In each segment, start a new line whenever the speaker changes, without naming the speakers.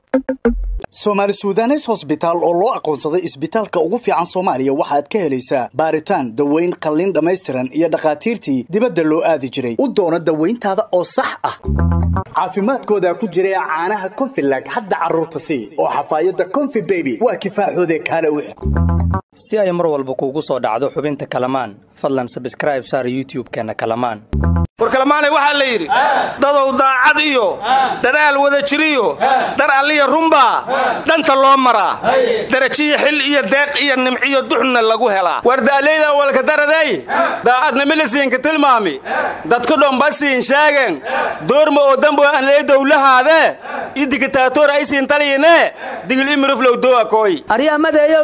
soomaali sudanes hosbitaal oo loo aqoonsaday isbitaalka ugu fiican soomaaliya waxaad ka helaysaa baaritaan daweyn qalliin dhammaystiran iyo dhakhaatiirtii dibadda loo aadi jiray u doono dawayntaada oo sax ah caafimaadkooda ku jira caanaha konfilag hadda carruurta sii oo xafaayadda konfi beby waa kifaaxoode kaale u
si ay mar walba kuugu soo dhacdo xubinta kalamaan fadlan sabskraib saar youtub-keenna kalamaan
war kalamaanay waxaa la yidhi dadow daacad iyo dadaal wada jiriyo dar alliya runbaa dhanta loo maraa darajiyo xil iyo deeq iyo nimciyo duxna lagu helaa war da'layda walka daradey daacadna milisiinka tilmaami dadku dhombasiin sheegen doorma oo dambo anlee dowlahaadee i digitaatoor aysiin taliyine digil imiruflow doakooy
aryamadeeyow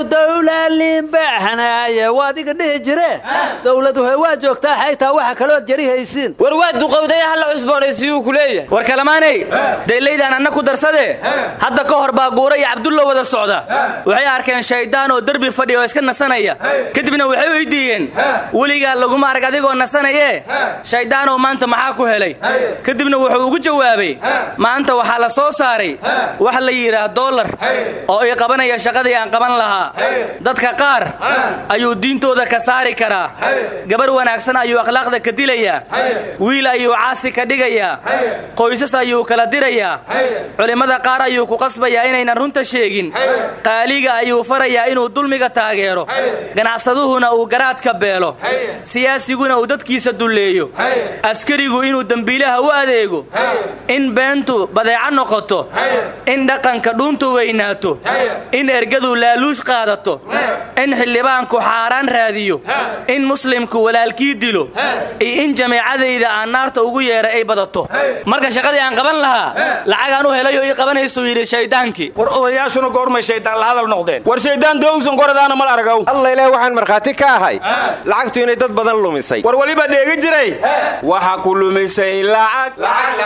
dowlaliinbaxnaaye waadiga dhihi jire dowladuhe waa joogtaa xaytaa waxa kalood jari haysiin
war waa duqowdaya halla cusboonaysiiyuu ku leeyahay
war kalamaanay daylaydaan anna ku darsade hadda ka hor baa guura iyo cabdulla wada socda waxay arkeen shayddaan oo derbi fadhiya oo iska nasanaya kadibna waxay weydiiyeen weligaa laguma arag adigoo nasanayee shayddaanoo maanta maxaa ku helay kadibna wuxuu ugu jawaabay maanta waxaa la soo saaray wax la yidhaah dollar oo ii qabanaya shaqadii aan qaban lahaa dadka qaar ayuu diintooda ka saari karaa gabar wanaagsan ayuu akhlaaqda ka dilayaa wiil ayuu caasi ka dhigayaa qoysas ayuu kala dirayaa culimmada qaar ayuu ku qasbayaa inaynan runta sheegin qaaliga ayuu farayaa inuu dulmiga taageero ganacsaduhuna uu garaadka beelo siyaasiguna uu dadkiisa dulleeyo askarigu inuu dembiilaha u adeego in beentu badeeco noqoto in dhaqanka dhuuntu weynaato in ergadu laaluush qaadato in xildhibaanku xaaraan raadiyo in muslimku walaalkii dilo iyo in jamiicadayda aan naarta ugu yeedha ay badato marka shaqadii aan qaban lahaa lacagaan u helay oo ii qabanaysuu yidhi shayddaankii
war odayaashuna goormay shaydaan la hadal noqdeen war shayddaan doogsan koradaana mal aragaw
alla ilaah waxaan markhaati ka ahay lacagtu inay dad badan lumisay
war weliba dheegi jiray waxa ku lumisay lacag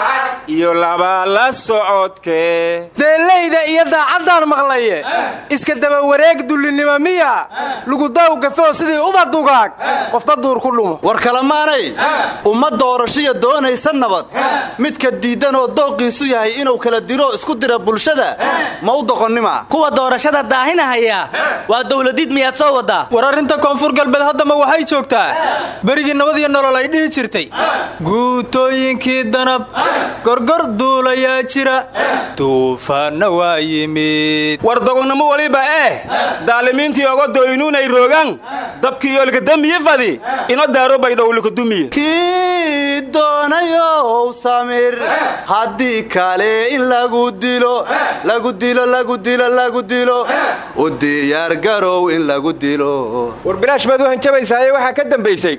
iyo laba la socodkee
deellayda iyo daacaddaan maqlaye iska daba wareeg dullinimo miya lugudaw gafoo sidii uba dugaag qofba duur ku dhumo
war kalamaanay umma doorashiya doonaysa nabad midka diiddan oo dooqiisu yahay inuu kala diro isku dira bulshada ma u doqonnima
kuwa doorashada daahinahaya waa dowladiid miyaad soo waddaa
war arrinta koonfur galbeed haddama waxay joogtaa berigii nabad iyo nolol ay dhihi jirtay guutooyinkii danab gorgor duulayaa jira duufaanna waa yimid
war dogonnimo waliba eh daalimiintii oga doynuunay roogaan dabkii olkadamiye fadi ino daaro baydhowlikadumiye
kii doonayow samir haddii kale in lagu dilo lagu dilo lagu dilo lagu dilo u diyaargarow in lagu dilo
war bilaash baad u hanjabaysaaye waxaa ka dambaysay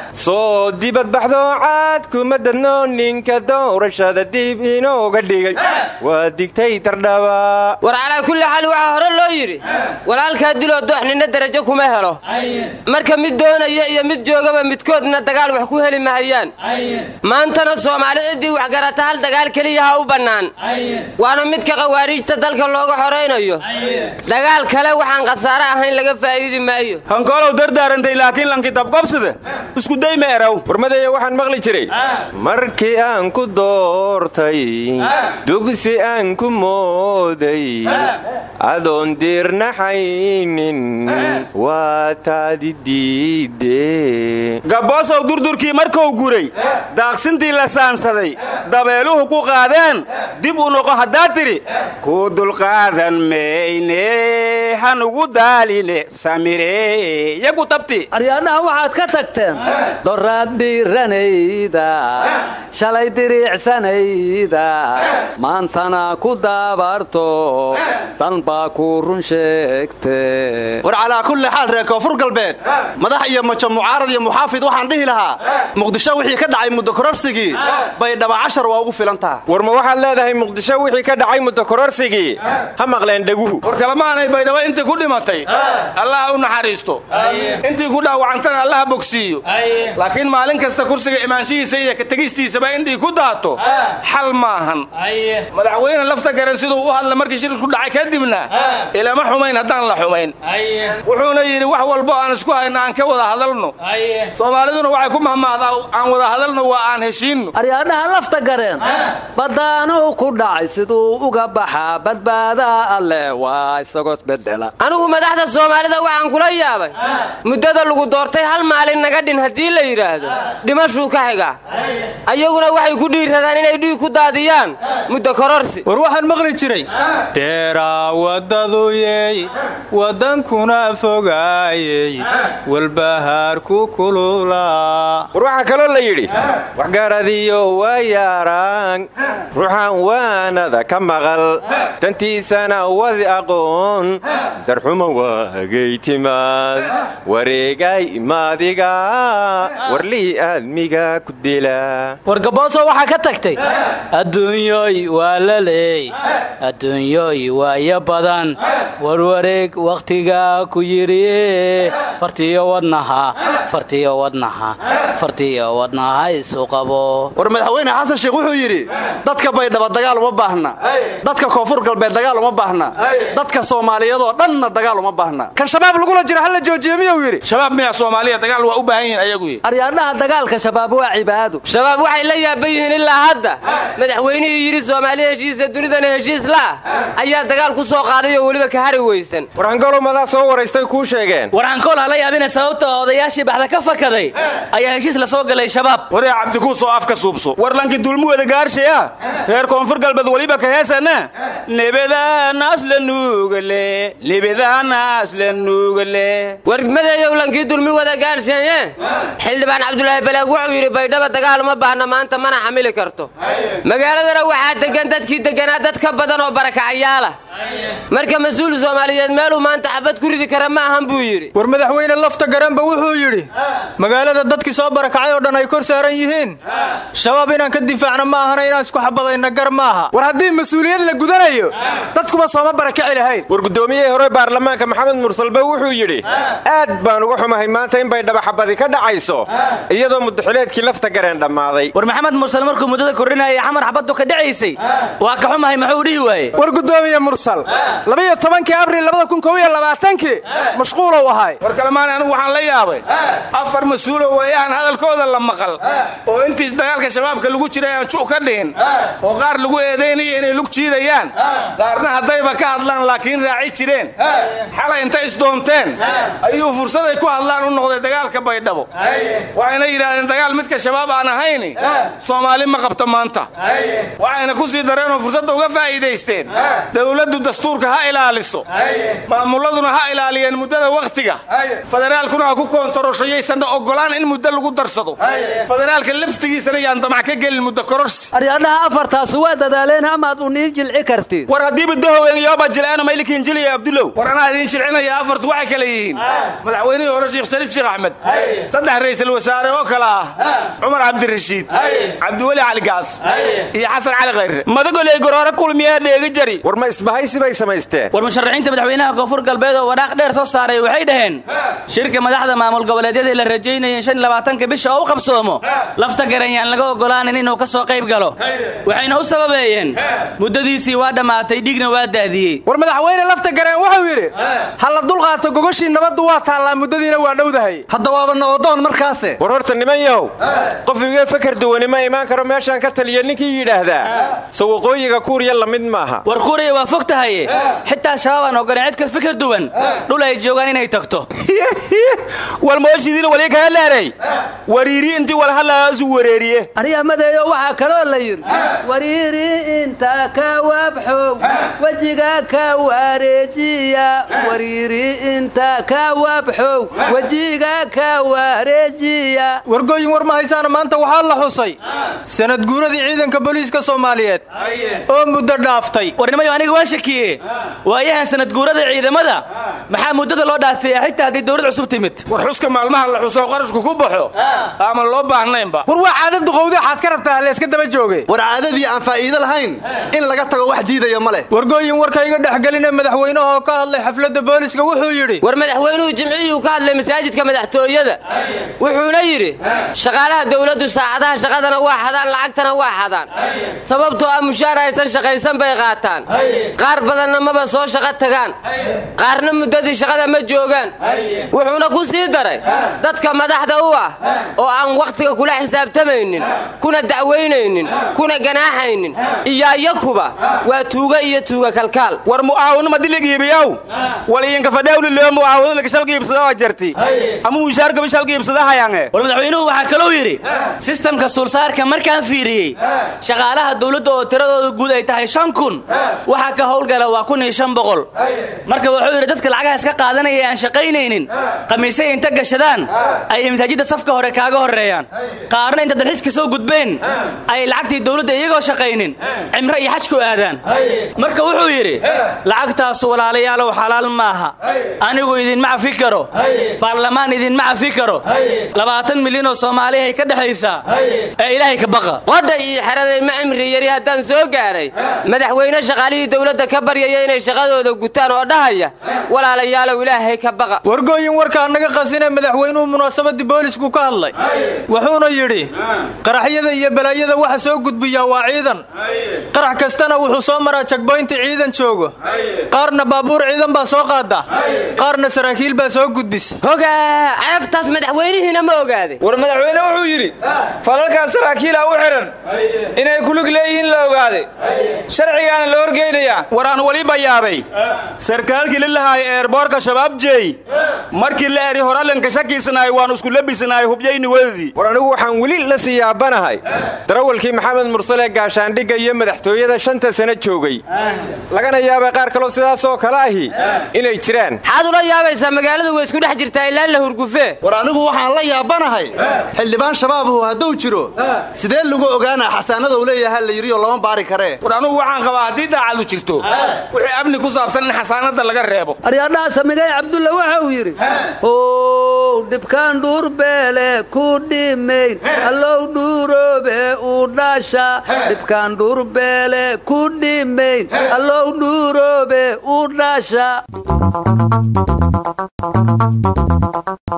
soo dibadbaxdo caad kuma dadno ninka doorashada dib inooga dhigay waa digtay tardhaba
war calaa kulli xaal waxaa hore loo yidhi walaalkaa diloo doox ninna darajo kuma helo marka mid doonaya iyo mid joogaba midkoodna dagaal wax ku heli mahayaan maantana soomaali ciddii wax garata hal dagaal keliya ha u bannaan waana midka khawaariijta dalka looga xoraynayo dagaal kale waxaan khasaare ahayn laga faa'iidi maayo
hankoolow dardaarantay laakiin lankidabqobsada iskuday ma eraw
warmadaya waxaan maqli jiray markii aan ku doortay dugsi aan ku mooday adoon diirnaxaynin waa taadi diide
gabboosow durdurkii markuu guray daaqsintii la saansaday dabeeluhu ku qaadeen dib u noqo haddaad tidhi ku dulqaadan mayne hanugu daaline samire yagu tabti
aryaadhaha waxaad ka tagteen doraad dhiiranayda shalay diriicsanayda maantana ku daabarto dan baa ku run sheegte
war calaa kulli xaal reer koonfur galbeed madax iyo majo mucaarad iyo muxaafid waxaan dhihi lahaa muqdisho wixii ka dhacay muddo kororsigii bay dhaba cashar waa ugu filan taha
war ma waxaad leedahay muqdisho wixii ka dhacay muddo kororsigii ha maqleen dheguhu
war kalamaanay baydhabo intii ku dhimatay allaha u naxariisto intii ku dhaawacantana allaha bogsiiyo laakiin maalin kasta kursiga imaanshihiisa iyo kategistiisaba indhii ku daato xal maahan madaxweyne lafta garan siduu u hadla markii shirku dhacay kadibna ilama xumayn haddaan la xumayn wuxuuna yidhi wax walbo aan isku hayno aan ka wada hadalno soomaaliduna waxay ku mahmahdaa aan wada hadalno waa aan heshiinno
aryaadhaha lafta gareen baddaanuu ku dhacay siduu uga baxaa badbaadaa alleh waa isagoo bedela
anigu madaxda soomaalida waxaan kula yaabay muddada lagu doortay hal maalin naga dhin haddii la yidhaahdo dhimashuu ka xiga ayaguna waxay ku dhiiradaan inay dhiig ku daadiyaan muddo kororsi
war waxaan maqli jiray dheeraa waddaduyey waddankuna fogaayey walbahaarku kululaa
war waxaa kaloo la yidhi waxgaaradiyo waa yaaraan ruuxaan waanada ka maqal dantiisana wadi aqoon darxuma waagay timaad wareegay maadiga warlii aadmiga ku dila
wargabooso waxaa ka tagtay adduunyoy waa la leey adduunyoy waayo badan warwareeg wakhtiga ku yidhi fartiyo wadnaha fartiyo wadnaha fartiyo wadnaha isu qabo
war madaxweyne xasan sheekh wuxuu yidhi dadka baydhaba dagaal uma baahna dadka koonfur galbeed dagaal uma baahna dadka soomaaliyadoo dhanna dagaal uma baahna
kan shabaab lagula jiro halla joojiye miyuu yidhi shabaab miyaa soomaaliya dagaal waa u baahan yihiin ayagu yidhi
aryaadhaha dagaalka shabaab waa cibaado
shabaab waxay la yaaban yihiin ilaa hadda madaxweynihii yidhi soomaaliya heshiisa dunidana heshiis la'ah ayaa dagaal ku soo qaaday oo weliba ka hari weysan
warhangalow madaa soo waraystay kuu sheegeen
warhankool hala yaabina sababta odayaashii baxda ka fakaday ayaa heshiis la soo galay shabaab
waree cabdikuusoo afka suubso warlankii dulmuwada gaarshaya reer koonfur galbeed weliba ka heesana nebadaanaas la nuugale nebadaanaas la nuugale
warmadeeyow lankii dulmi wada gaadhsheeye xildhibaan cabdulaahi balaag wuxuu yidhi baydhaba dagaal uma baahna maanta mana xamili karto magaaladana waxaa deggan dadkii degganaa dad ka badan oo barakacayaala marka mas-uul soomaaliyeed meeluu maanta xabad ku ridi kara ma ahan buu yidhi
war madaxweyne lafta garanba wuxuu yidhi magaalada dadkii soo barakacay oo dhan ay kor saaran yihiin shabaab inaan ka difaacna ma ahana inaan isku xabadayna gar maaha
war haddii mas-uuliyad la gudanayo dadkuba sooma barakaci lahayn
war guddoomiyihii hore baarlamaanka maxamed mursalbe wuxuu yidhi aad baan uga xumahay maanta in baydhaba xabadi ka dhacayso iyadoo mudaxileedkii lafta gareen dhammaaday
war maxamed mursal markuu muddada kordhinayay xamar xabaddu ka dhacaysay waa ka xumahay muxuu dhihi waaye
war gudoomiye mursal labiyo tobankii abril labada kun kow iyo labaatankii mashquulow ahay war kalemaani anigu waxaan la yaabay afar mas-uulo weeyahan hadalkooda la maqal oo intiis dagaalka shabaabka lagu jiray aan ju ka dhihin oo qaar lagu eedaynaya inay lug jiidayaan qaarna haddayba ka hadlaan laakiin raaci jireen xalay intay isdoonteen ayuu fursaday ku hadlaan u noqday dagaalka baydhabo waxayna yidhaahdeen dagaal midka shabaab aan ahayni soomaali ma qabto maanta waxayna ku sii dareenoo fursadda uga faa'iidaysteen dowladdu dastuurka ha ilaaliso maamulladuna ha ilaaliyeen muddada wakhtiga federaalkuna ha ku koontarooshayaysanna oggolaan in muddo lagu darsado federaalka laftigiisana yaan damac ka gelin muddo kororsi
aryaadhaha afartaasu waa dadaaleen amaad u nii jilci kartiin
war haddiiba dahowen yooba jilceeno maylikiin jiliya abdulow war anaa idiin jilcinaya afartu waxay kale yihiin madaxweynihii hore sheekh shariif sheekh axmed saddex ra'iisul wasaare oo kale ah cumar cabdirashiid cabdiweli cali gaas iyo xasan cali khayre madagoley goroore kulmiyaa dheegi jari
war ma isbahaysi bay samaysteen
war musharaxiinta madaxweynaha koonfur galbeed oo waraaq dheer soo saaray waxay dhaheen shirka madaxda maamul goboleedyada la rajaynayeen shan iyo labaatanka bisha oo u qabsoomo lafta garan yaan laga ogolaanin inuu ka soo qayb galo waxayna u sababeeyeen muddadiisii waa dhammaatay dhigna waa daadiyey
war madaxweyne lafta gareen wuxuu yidhi ha la dulqaato gogoshii nabaddu waa taallaa muddadiina waa dhowdahay
hadda waaba nabadoon markaase
war horta niman yahow qof iga fakar duwani ma imaan karo meeshaan ka taliya ninkii yidhaahdaa so waqooyiga kuuriya la mid maaha
war kuuriya waa fog tahaye xitaa shabaab aan ogoleen cid kas fikir duwan dhul ay joogaan inay tagto
walmooshidiina wali kaga leeray wariiri intii walhalaasu wareeriye
aryamadeeyo waxaa kaloo la yidhi wariiri inta ka wabxow wejiga ka wareejiya wariiri inta ka wabxow wejiga ka wareejiya
wargooyin war ma haysaana maanta waxaa la xusay sanad guuradii ciidanka booliiska soomaaliyeed oo muddo dhaaftay
warnimayo aniga waan shakiye waayahan sanad guurada ciidamada maxaa muddada loo dhaafeeya xitaa haddii dowlad cusub timid
war xuska maalmaha la xuso qarashku ku baxo ama loo baahnaynba
war waa caadad duqowdi waxaad ka rabtaa layska daba jooge
war caadadii aan faa'iido lahayn in laga tago wax diidaya ma leh
wargooyin warka iga dhexgeline madaxweynahoo ka hadlay xafladda booliska wuxuu yidhi
war madaxweynuhu jimcihii ka hadlay masaajidka madaxtooyada wuxuuna yidhi shaqaalaha dowladdu saacadaha shaqadana waa xadaan lacagtana waa xadaan sababtoo ah mushaar aysan shaqaysan bay qaataan qaar badanna maba soo shaqo tagaan qaarna muddadii shaqada ma joogaan wuxuuna ku sii daray dadka madaxda u ah oo aan wakhtiga kula xisaabtamaynin kuna dacwaynaynin kuna ganaaxaynin iyo ayakuba waa tuuga iyo tuuga kalkaal
war mu'aawino madiligiibiyow wal idinka fadhawli loo mu'aawino laga shalka iibsada waa jarti ama mushaarkaba shalka iibsada hayange
war madaxweynuhu waxaa kalou yidhi sistamka suulsaarka markaan fiiriyey shaqaalaha dowladda oo tiradooda guud ay tahay shan kun waxaa ka howlgala waa kun iyo shan boqol marka wuxuu yidhi dadka lacagaha iska qaadanaya ee aan shaqaynaynin khamiisay inta gashadaan ay masaajidda safka hore kaaga horreeyaan qaarna inta dalxiiska soo gudbeen ay lacagtii dowladda iyagoo shaqaynin cimro iyo xaj ku aadaan marka wuxuu yidhi lacagtaasu walaalayaalow xalaal maaha anigu idinma cafi karo baarlamaan idinma cafi karo labaatan milyan oo soomaaliyahay ka dhexaysaa ee ilaahay ka baqa
qodha iyo xeraday ma cimri yari haddaan soo gaaray madaxweyne shaqaalihii dowladda ka baryaya inay shaqadooda gutaan oo dhahaya walaalayaalow ilaahay ka baqa
wargooyin warkaa naga qasine madaxweynuhu munaasabadii boolisku ka hadlay wuxuuna yidhi qaraxyada iyo balaayada waxa soo gudbiyaa waa ciidan qarax kastana wuxuu soo maraa jagboynti ciidan joogo qaarna baabuur ciidan baa soo qaada qaarna saraakiil baa soo gudbis
hogaa ceebtaas madaxweynihiina ma ogaaday
war madaxweyne wuxuu yidhi falalkaas saraakiila u xidhan inay kulug leeyihiin la ogaaday sharcigaana la horgeynayaa
war aan weliba yaabay sarkaalkii lilahaay eerboorka shabaab jeey markii la eri horalanka shakiisanaay waan isku labisanaay hubyayni wedadii
war anigu waxaan weli la sii yaabanahay darawalkii maxamed mursale gaashaandhigga iyo madaxtooyada shanta sano joogay lagana yaabay qaar kaloo sidaasoo kale ahi inay jiraan
maxaad ula yaabaysaa magaaladu way isku dhex jirtaa ilaa la hurgufee
war anigu waxaan la yaabanahay xildhibaan shabaabuhu hadduu jiro sidee lagu ogaanaa xasaanadou leeyaha la yidhi oo lama baari karee
war anugu waxaan qabaa haddii daacadu jirto wixii amni ku saabsan in xasaanadda laga reebo
aryadhaha samigay cabdulla waxa uu yidhi ow dhibkaan dhuurbeele ku dhimayn allow dhuuroobe uu dhasha dhibkaan dhuurbeele ku dhimayn allow dhuuroobe uu dhasha